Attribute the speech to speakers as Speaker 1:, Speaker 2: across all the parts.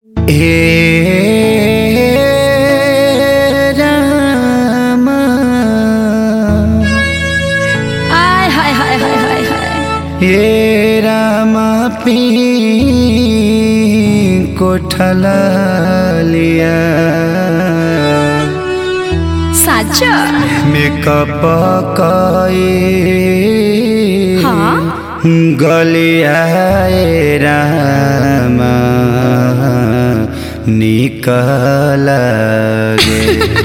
Speaker 1: हे राम
Speaker 2: आय हाय हाय हाय हाय हाय
Speaker 1: हे राम पी कोठला लिया
Speaker 2: साचा
Speaker 1: मेकअप कई
Speaker 2: हाँ?
Speaker 1: गलिया ए राम निकल गे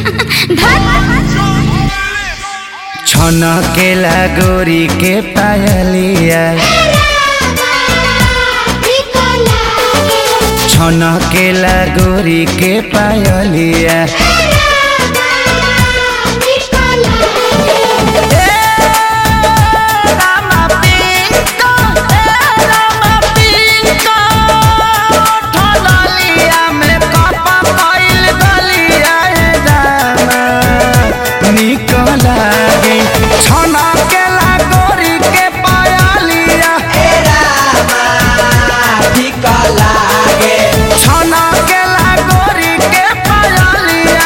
Speaker 1: छनकेला गोरी के पायलिया छनकेला गोरी के पायलिया छनकेला गोरी के पायलिया छनकेला गोरी के पायलिया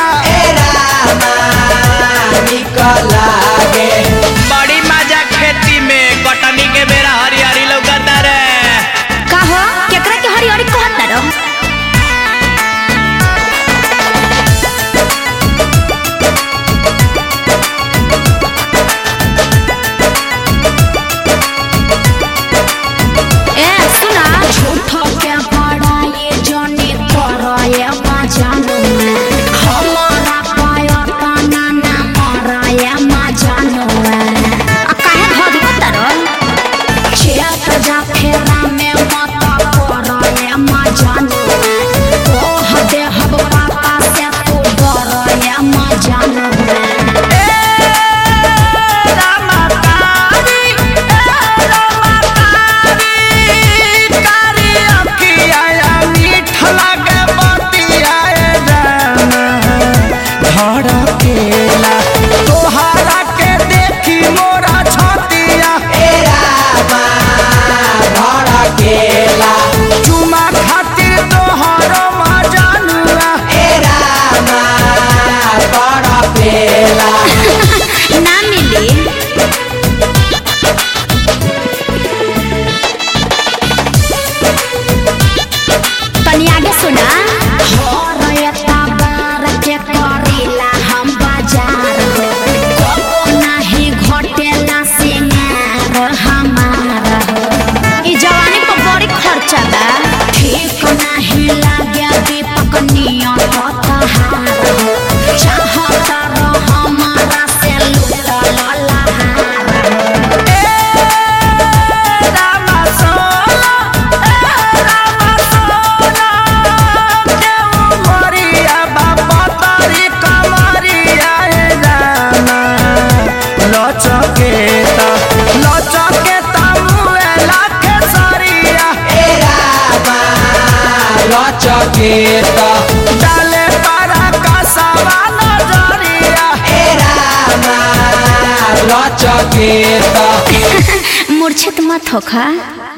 Speaker 3: बड़ी मजा खेती में कटनी के बेरा हरियारी लौकता रे
Speaker 2: का हो केकरा के हरी हरी कहत ना रहो ए सुना झूठो के बड़ा ये जोनी करो ये मजानो हमारा पायो तना ना मरा ये मजानो आ काहे भद कतरो चेत जा फेरा में मत करो ये मजानो ओह दे हब पापा से तू डरो ये मजानो
Speaker 1: धड़केला तोहरा के देखी मोरा छतिया चुमा खातिर तोहरो मजानुआ
Speaker 2: ना मिली तनी आगे सुना हम बाजार हो कबो नाही घटेला सिंगार हमारा हो ई जवानी पर बड़ी खर्चा बा ठीक नाही लागे दीपक नियत तहार हो चाहत रहो हमारा से लुटल लहार हो
Speaker 1: लचकेता लचकेता मुए लाखे सरिया
Speaker 3: चकेता
Speaker 1: डाले पारा का सवा नजरिया
Speaker 3: चकेता
Speaker 2: मूर्छित मत होखा